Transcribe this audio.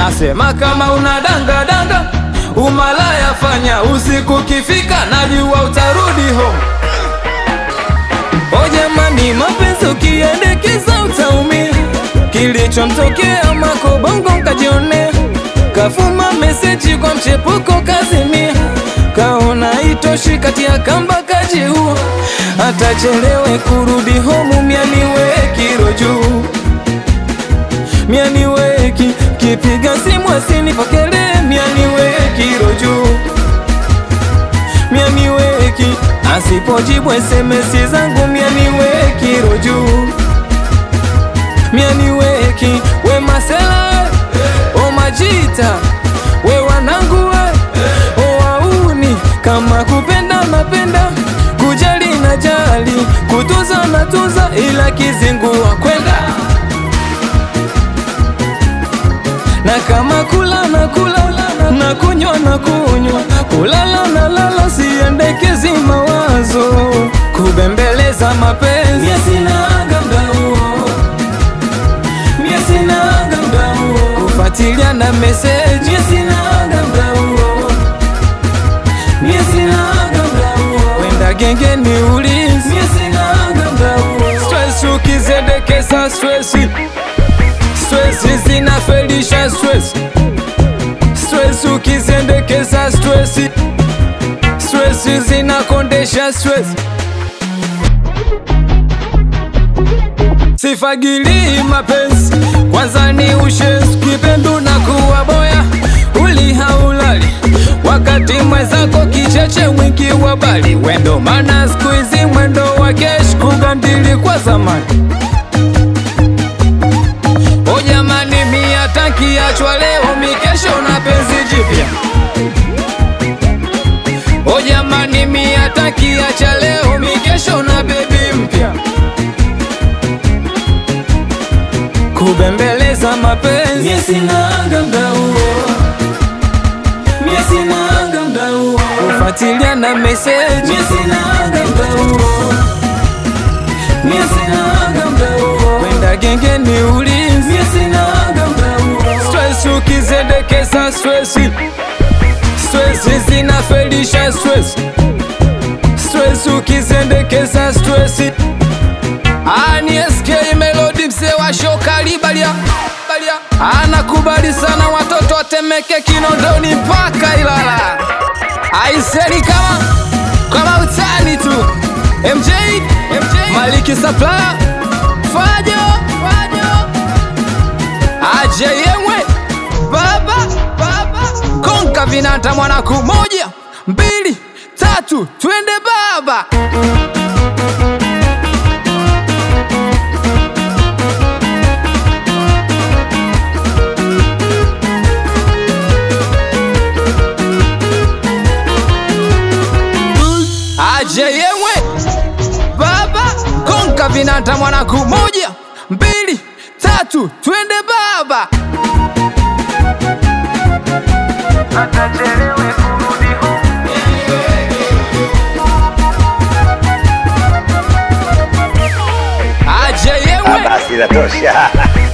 nasema kama una danga danga umalaya fanya usiku kifika najua utarudi home o jamani mapenzi ukiendekeza utaumia kilichomtokea makobongo nkajionea kafuma meseji kwa mchepuko kazimia kaona itoshi kati ya kamba kajiua atachelewe kurudi homu mianiwe kiro juu mianiweki kipiga simu asinipokelee mianiwe kiro juu mianiweki asipojibu SMS zangu mianiwe kiro juu mianiweki we masela o majita we wanangu we o wauni kama kupenda napenda kujali na jali kutuza na tuza ila kizingua kwenda na kama kula na kula na kunywa na kunywa kulala na lala siendekezi mawazo kubembeleza mapenzi Mie sinaga mda huo Mie sinaga mda huo kufuatilia na meseji Mie sinaga mda huo Mie sinaga mda huo wenda genge ni ulinzi Mie sinaga mda huo stress ukizendekeza stressi stress zinafelisha stress stress ukizendekeza stress stress zinakondesha stress sifagilii mapenzi kwanza ni ushenzi kipendu na kuwa boya uli haulali wakati mwenzako kicheche mwingi wa bali wendo mana skuizi mwendo wa kesh kugandili kwa zamani O jamani mia takiachwa leo mikesho na penzi jipya O jamani mia takiacha leo mikesho na bebi mpya Kubembeleza mapenzi Mie sinaga mda huo Mie sinaga mda huo Kufuatilia na message Mie sinaga mda huo Mie sinaga mda huo Wenda genge ni ulinzi Mie sinaga mda huo Stress ukizendekeza stress Stress zinafelisha stress Stress ukizendekeza stress Ani SK Melody mzee wa shoka libalia balia anakubali sana watoto watemeke Kinondoni mpaka Ilala aiseni kama kama utani tu MJ, MJ Maliki Supplier Fajo Fajo aje yemwe baba baba konka vinata mwanaku moja mbili tatu twende baba aje yemwe baba konka vinata mwanaku moja mbili tatu twende baba atachelewe kurudi home. aje yemwe Basi inatosha.